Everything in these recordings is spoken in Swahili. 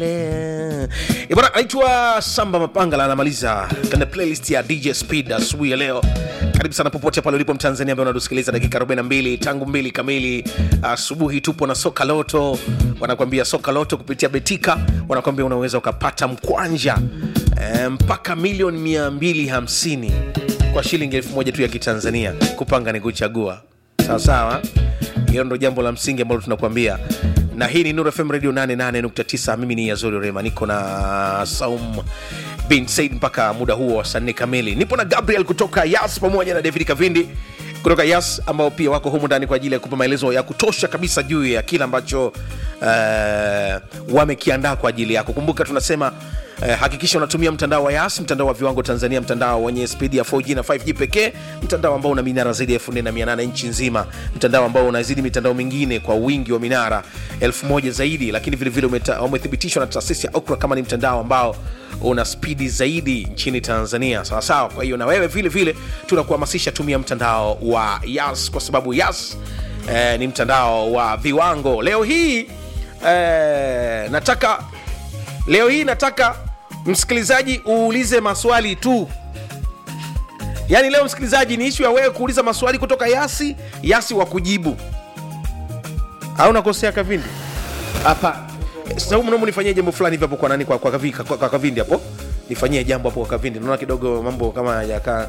Eh, bwana anaitwa Samba Mapangala anamaliza kwenye playlist ya DJ Speed asubuhi ya leo. Karibu sana popote pale ulipo Mtanzania ambaye unatusikiliza dakika 42 tangu mbili kamili asubuhi. Tupo na soka loto, wanakuambia soka loto kupitia Betika, wanakuambia unaweza ukapata mkwanja eh, mpaka milioni 250 kwa shilingi elfu moja tu ya Kitanzania. Kupanga ni kuchagua, sawa sawa. Hilo ndo jambo la msingi ambalo tunakuambia na hii ni Nuru FM Radio 88.9. Mimi ni Yazori Rema, niko na Saum bin Said mpaka muda huo wa saa nne kamili. Nipo na Gabriel kutoka Yas pamoja na David Kavindi kutoka Yas ambao pia wako humu ndani kwa ajili ya kupa maelezo ya kutosha kabisa juu ya kile ambacho uh, wamekiandaa kwa ajili yako. Kumbuka tunasema Eh, hakikisha unatumia mtandao wa Yas, mtandao wa viwango Tanzania, mtandao wenye spidi ya 4G na 5G pekee, mtandao ambao una minara zaidi ya 4800 nchi nzima, mtandao ambao unazidi mitandao mingine kwa wingi wa minara 1000 zaidi, lakini vilevile umeta- umethibitishwa na taasisi ya Ookla kama ni mtandao ambao una spidi zaidi nchini Tanzania, sawa sawa. Kwa hiyo na wewe vile vile tunakuhamasisha tumia mtandao wa Yas kwa sababu Yas eh, ni mtandao wa viwango. Leo hii eh, nataka leo hii nataka msikilizaji uulize maswali tu yaani leo msikilizaji ni ishu ya wewe kuuliza maswali kutoka yasi yasi wa kujibu au nakosea kavindi hapa sababu mnaomba nifanyie jambo fulani hivi hapo kwa nani kwa, kwa, kavi, kwa, kwa kavindi hapo nifanyie jambo hapo kwa kavindi naona kidogo mambo kama hayakaa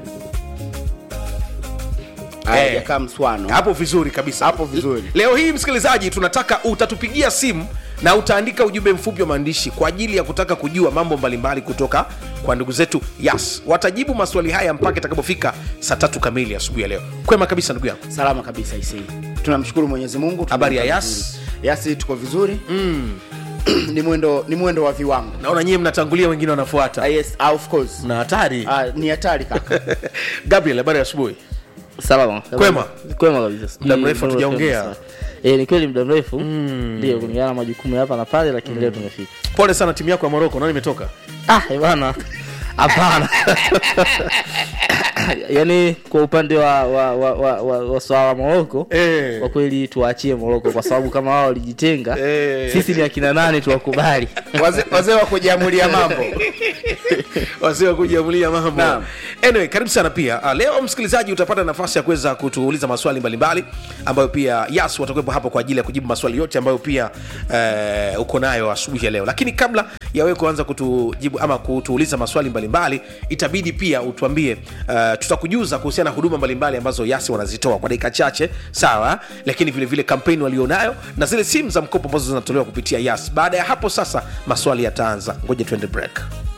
hayajakaa mswano hapo vizuri kabisa Hapo vizuri. leo hii msikilizaji tunataka utatupigia simu na utaandika ujumbe mfupi wa maandishi kwa ajili ya kutaka kujua mambo mbalimbali kutoka kwa ndugu zetu yas watajibu maswali haya mpaka itakapofika saa tatu kamili asubuhi ya leo kwema kabisa ndugu yangu salama kabisa isi tunamshukuru mwenyezi mungu tuko Habari ya Yas? vizuri. yasi tuko vizuri ni mwendo ni mwendo wa viwango naona nyie mnatangulia wengine Ah, wanafuata yes, ah, of course na hatari Ah, ni hatari kaka gabriel habari ya asubuhi salama Kwema? kwema kabisa Muda Ni- mrefu ni- hatujaongea. Eh, ni kweli muda mrefu ndio kulingana na majukumu ya hapa na pale lakini leo tumefika pole sana timu yako ya moroko naona imetoka ah eh, bana hapana yaani kwa upande wa wa wa, wa, wa, wa swala la moroko Eh. kwa kweli tuwaachie moroko kwa sababu kama wao walijitenga Eh. sisi ni akina nane tuwakubali Wazee- wazee wa kujiamulia mambo wazee wa kujiamulia mambo Naam. anyway karibu sana pia uh, leo msikilizaji utapata nafasi ya kuweza kutuuliza maswali mbalimbali ambayo pia yas watakuwepo hapo kwa ajili ya kujibu maswali yote ambayo pia uh, uko nayo asubuhi ya leo lakini kabla ya wewe kuanza kutujibu ama kutuuliza maswali mbalimbali itabidi pia utuambie uh, tutakujuza kuhusiana na huduma mbalimbali ambazo yasi wanazitoa kwa dakika chache sawa lakini vile vile kampeni walionayo na zile simu za mkopo ambazo zinatolewa kupitia yas baada ya hapo sasa maswali yataanza ngoja tuende break